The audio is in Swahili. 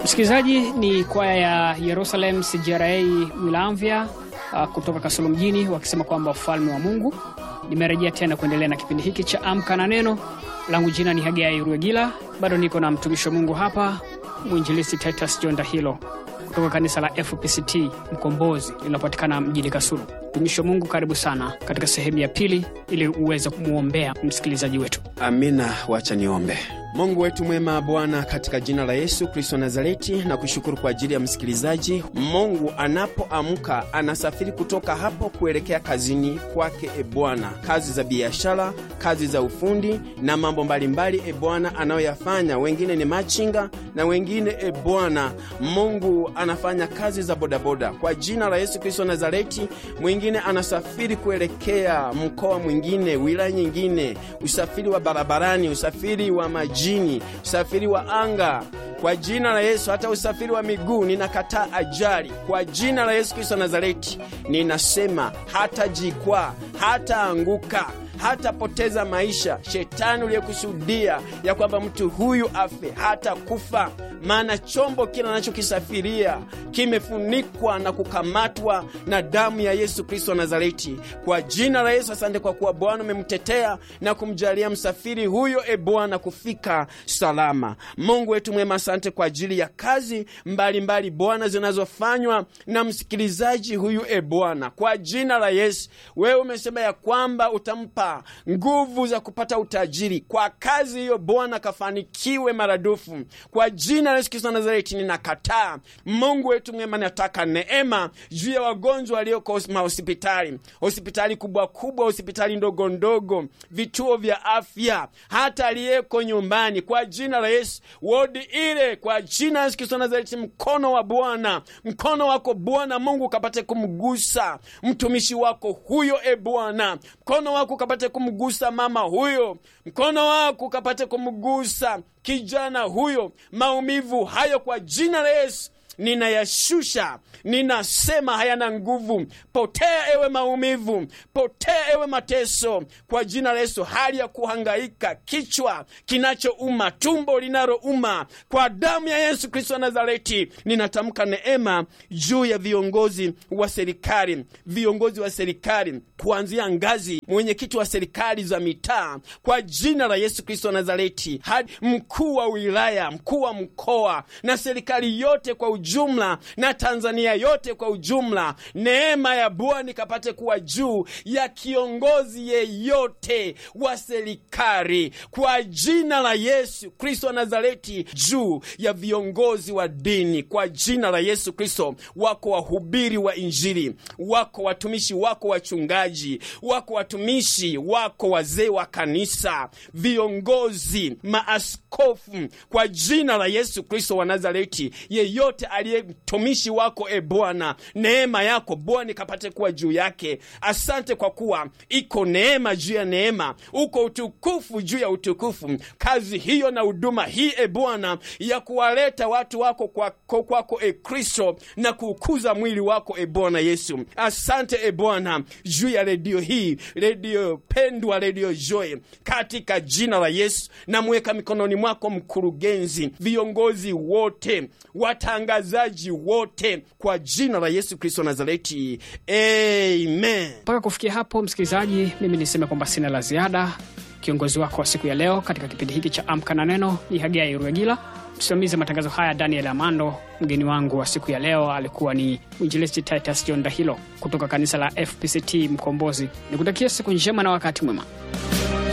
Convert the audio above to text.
Msikilizaji, ni kwaya ya Yerusalem CJRA Wilamvya uh, kutoka Kasulu mjini wakisema kwamba ufalme wa Mungu. Nimerejea tena kuendelea na kipindi hiki cha Amka na Neno. Langu jina ni Hagai Ruegila, bado niko na mtumishi wa Mungu hapa, mwinjilisti Titus John Dahilo kutoka kanisa la FPCT Mkombozi linapatikana mjini Kasulu. Mtumishi wa Mungu, karibu sana katika sehemu ya pili ili uweze kumwombea msikilizaji wetu. Amina, wacha niombe. Mungu wetu mwema, Bwana, katika jina la Yesu Kristo Nazareti, na kushukuru kwa ajili ya msikilizaji. Mungu anapoamka anasafiri kutoka hapo kuelekea kazini kwake, e Bwana, kazi za biashara, kazi za ufundi na mambo mbalimbali, e Bwana, anayoyafanya. Wengine ni machinga na wengine, e Bwana Mungu, anafanya kazi za bodaboda. Kwa jina la Yesu Kristo Nazareti, mwingine anasafiri kuelekea mkoa mwingine, wilaya nyingine, usafiri wa barabarani, usafiri wa maji jini usafiri wa anga kwa jina la Yesu. Hata usafiri wa miguu ninakataa ajali kwa jina la Yesu Kristo Nazareti. Ninasema hata jikwaa, hata anguka hatapoteza maisha. Shetani uliyekusudia ya kwamba mtu huyu afe hata kufa, maana chombo kile anachokisafiria kimefunikwa na kukamatwa na damu ya Yesu Kristo wa Nazareti. Kwa jina la Yesu, asante kwa kuwa Bwana umemtetea na kumjalia msafiri huyo, e Bwana, kufika salama. Mungu wetu mwema, asante kwa ajili ya kazi mbalimbali Bwana zinazofanywa na msikilizaji huyu, e Bwana, kwa jina la Yesu. Wewe umesema ya kwamba utampa nguvu za kupata utajiri kwa kazi hiyo. Bwana kafanikiwe maradufu kwa jina la Yesu Kristo Nazareti. Ninakataa Mungu wetu mwema, nataka neema juu ya wagonjwa walioko mahospitali, hospitali kubwa kubwa, hospitali ndogo ndogo, vituo vya afya, hata aliyeko nyumbani, kwa jina la Yesu, wodi ile, kwa jina la Yesu Kristo Nazareti. Mkono wa Bwana, mkono wako Bwana Mungu ukapate kumgusa mtumishi wako huyo, e Bwana, mkono wako ukapate kumgusa mama huyo, mkono wako ukapate kumgusa kijana huyo. Maumivu hayo kwa jina la Yesu ninayashusha, ninasema hayana nguvu. Potea ewe maumivu, potea ewe mateso, kwa jina la Yesu. Hali ya kuhangaika, kichwa kinachouma, tumbo linalouma, kwa damu ya Yesu Kristo wa Nazareti, ninatamka neema juu ya viongozi wa serikali, viongozi wa serikali kuanzia ngazi mwenyekiti wa serikali za mitaa, kwa jina la Yesu Kristo wa Nazareti, hadi mkuu wa wilaya, mkuu wa mkoa na serikali yote kwa ujumla na Tanzania yote kwa ujumla. Neema ya Bwana ikapate kuwa juu ya kiongozi yeyote wa serikali kwa jina la Yesu Kristo wa Nazareti, juu ya viongozi wa dini kwa jina la Yesu Kristo. Wako wahubiri wa Injili, wako watumishi, wako wachungaji, wako watumishi, wako wazee wa kanisa, viongozi, maaskofu kwa jina la Yesu Kristo wa Nazareti, yeyote aliye mtumishi wako, e Bwana, neema yako Bwana ikapate kuwa juu yake. Asante kwa kuwa iko neema juu ya neema, uko utukufu juu ya utukufu. Kazi hiyo na huduma hii, e Bwana, ya kuwaleta watu wako kwako, kwako e Kristo, na kuukuza mwili wako e Bwana Yesu. Asante e Bwana juu ya redio hii, redio pendwa, redio Joy, katika jina la Yesu namweka mikononi mwako mkurugenzi, viongozi wote, watangazaji wote kwa jina la Yesu Kristo Nazareti, amen. Mpaka kufikia hapo, msikilizaji, mimi niseme kwamba sina la ziada. Kiongozi wako wa siku ya leo katika kipindi hiki cha Amka na Neno ni Hagai Ruegila, msimamizi wa matangazo haya Daniel Amando. Mgeni wangu wa siku ya leo alikuwa ni mwinjilisti Titus John Dahilo kutoka kanisa la FPCT Mkombozi. Nikutakia siku njema na wakati mwema.